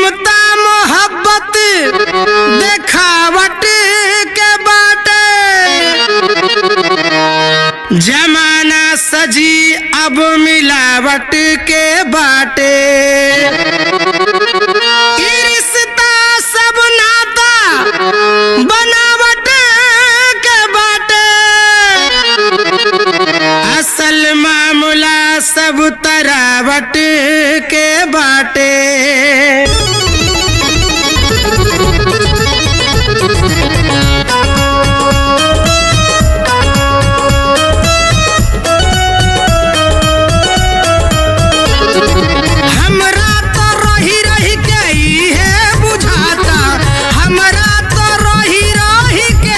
ममता मोहब्बत देखावट के बाटे जमाना सजी अब मिलावट के बाटे ई रिश्ता सब नाता बनावट के बाटे असल मामला सब तरावट के बाटे हमरा तो रही रही के है बुझाता हमरा तो रही रही के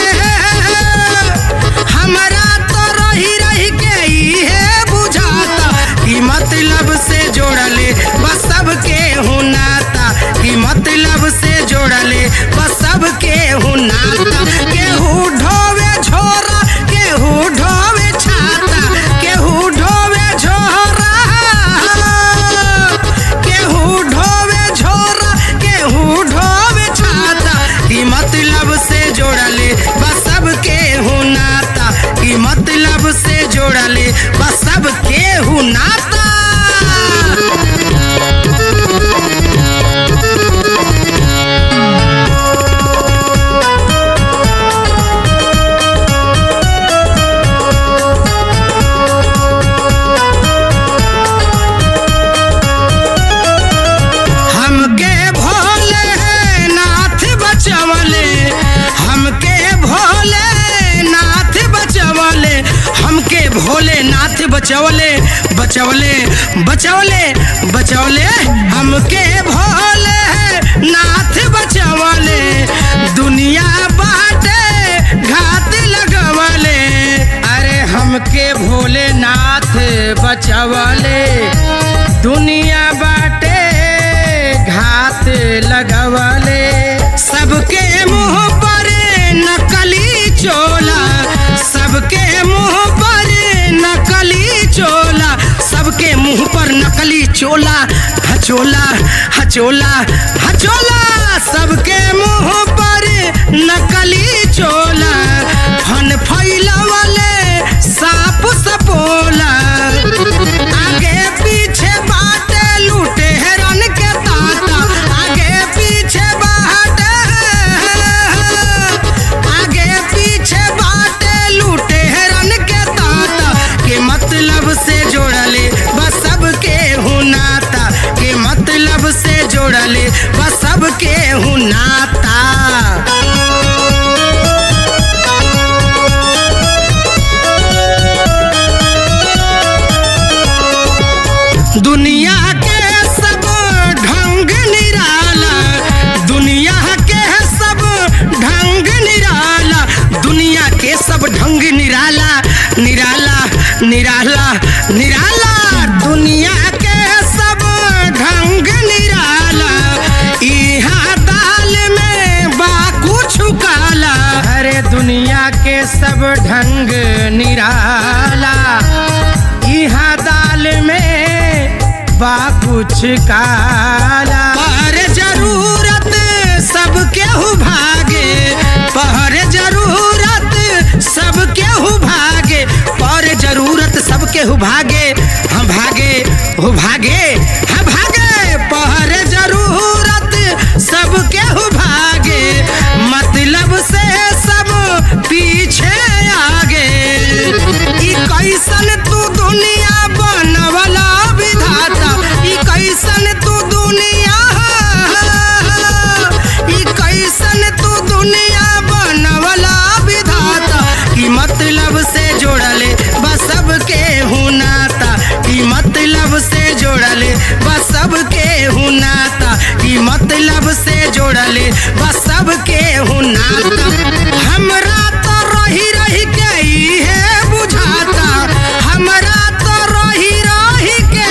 हमरा तो रही रही के है बुझाता कि मतलब से जोड़ले बस सबके हुनाता कि मतलब से जोड़ले बस सबके हुनाता केहू ढोवे झोरा केहू ढोवे छाता केहू ढोवे झोरा केहू ढोवे झोरा केहू ढोवे छाता कि मतलब से जोड़ले बस सबके हुनाता कि मतलब से जोड़ले बस सबके हुनाता हमके भोले नाथ बचवले हमके भोले नाथ बचवले हमके भोले नाथ बचवले बचवले बचवले बचवले हमके भोले नाथ बचवले दुनिया बाटे घात लगवले अरे हमके भोले नाथ बचवले दुनिया बाटे घात लगवले सबके मुंह पर नकली चोला सबके मुंह पर नकली चोला सबके मुंह पर नकली चोला हचोला हचोला हचोला सबके मुंह पर नकली चोला फन फैलवले साप सपोला आगे पीछे बाटे लूटे हेरन के ताता आगे पीछे बाटे आगे पीछे बाटे लूटे हेरन के ताता के मतलब से जोड़ले बस सबके हुनाता के मतलब से जोड़ले बस सबके हुनाता दुनिया के सब ढंग निराला दुनिया के सब ढंग निराला दुनिया के सब ढंग निराला निराला निराला निराला दुनिया के सब ढंग निराला इहा दाल में बा कुछ काला अरे दुनिया के सब ढंग निराला इहा दाल में बा कुछ काला पर जरूरत सब केहू भागे पर जरूरत सब केहू भागे पर जरूरत सब केहू भागे हम भागे हो भागे हम भागे पर जरूरत सब केहू भागे मतलब से सब पीछे आगे ई कैसन तू दुनिया बनवला विधाता ई कैसन तू दुनिया ई कैसन तू दुनिया बनवला विधाता की मतलब से जोड़ले बस सबके हुनाता की मतलब से जोड़ले बस सबके हुनाता की मतलब से जोड़ले बस सबके हुनाता हमरा तो रही रही के ई है बुझाता हमरा तो रही रही के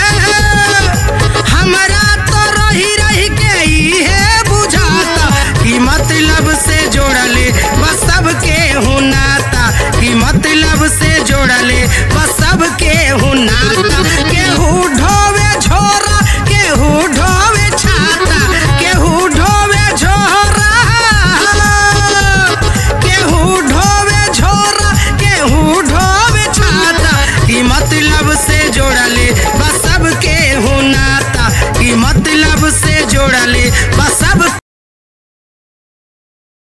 हमरा तो रही रही के ई है बुझाता कि मतलब से जोड़ले बस सबके हुनाता कि मतलब से जोड़ले बस सबके हुनाता केहू ढोवे झोरा केहू ढोवे छाता जोड़ले बस सब